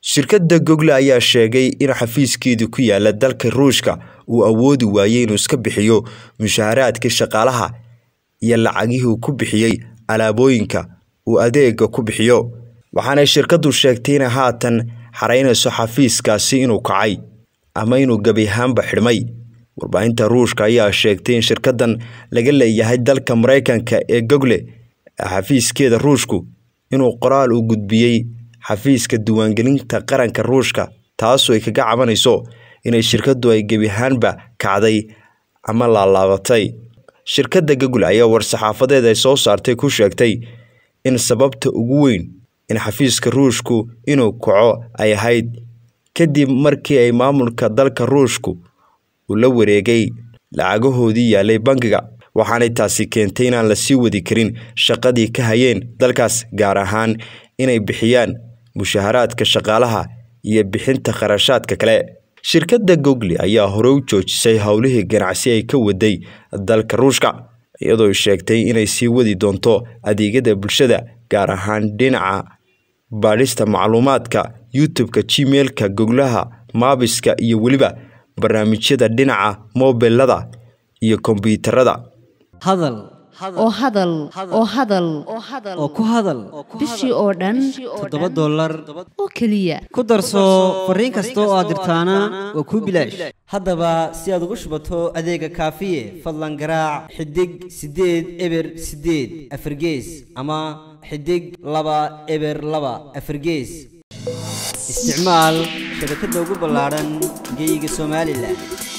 shirkadda google ayaa sheegay in xafiiskeedu ku yaala dalka ruushka uu awoodi waayey inuu iska bixiyo mushaharaadka shaqaalaha iyo lacagihii uu ku bixiyey alaabooyinka uu adeega ku bixiyo waxaanay shirkaddu sheegtay inay haatan xaraynayso xafiiskaasi inuu kacay ama inuu gebi ahaanba xidhmay warbaahinta ruushka ayaa sheegtay in shirkaddan laga leeyahay dalka maraykanka ee google xafiiskeeda ruushku inuu qoraal u gudbiyey xafiiska diiwaangelinta qaranka ruushka taasoo ay kaga cabanayso inay shirkaddu ay gebi ahaanba kacday ama laalaabatay shirkadda google ayaa war-saxaafadeed ay soo saartay ku sheegtay in sababta ugu weyn in xafiiska ruushku inuu kaco ay ahayd kadib markii ay maamulka dalka ruushku uu la wareegay lacagahoodii yaalay bangiga waxaanay taasi keentay inaan la sii wadi karin shaqadii ka hayeen dalkaas gaar ahaan inay bixiyaan mushaharaadka shaqaalaha iyo bixinta kharashaadka kale shirkadda google ayaa hore u joojisay howlihii ganacsi ay ka waday dalka ruushka iyadoo sheegtay inay sii wadi doonto adeegyada bulshada gaar ahaan dhinaca baadhista macluumaadka youtube-ka gmailka goglaha maabiska iyo weliba barnaamijyada dhinaca mobilada iyo kombyuutarada hadal oo hadal oo hadal oo ku hadal bishii oo dhan toddoba dollar oo keliya ku darso fariin kasta oo aad dirtaana waa kuu bilaash haddaba si aad ugu shubato adeega kaafiye fadlan garaac xidig siddeed eber siddeed afargees ama xidig laba eber laba afargees isticmaal shabakadda ugu ballaadhan geyga somalilan